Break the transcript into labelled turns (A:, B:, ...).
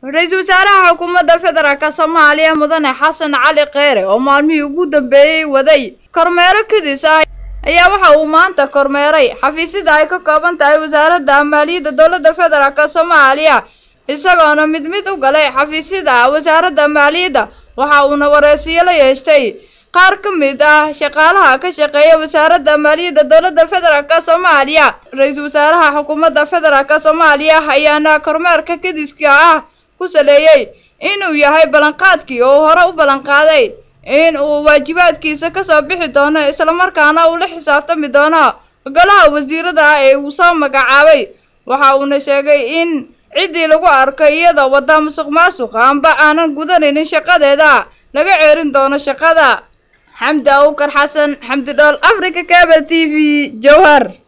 A: ra-iisul wasaaraha xukuumadda federaalk soomaaliya mudane xasan cali kheyre oo maalmihii ugu dambeeyey waday kormeero kadis ah ayaa waxa uu maanta kormeeray xafiisyada ay ka kooban tahay wasaaradda maaliyadda dowladda federaalk soomaaliya isagoona mid mid u galay xafiisyada wasaaradda maaliyadda waxa uuna wareysiyo la yeeshtay qaar ka mid ah shaqaalaha ka shaqeeya wasaaradda maaliyadda dowladda federaalk soomaaliya ra-iisul wasaaraha xukuumadda federaalk soomaaliya ayaana kormeerka kadiska ah ku saleeyey inuu yahay ballanqaadkii oo hore u ballanqaaday in uu waajibaadkiisa kasoo bixi doono islamarkaana uu la xisaabtami doono golaha wasiirada ee uu soo magacaabay waxa uuna sheegay in ciddii lagu arko iyada wadda musuq maasuq amba aanan gudanaynin shaqadeeda laga ceerin doono shaqada xamdi awkar xasan xamdi dhool africa cable t v jowhar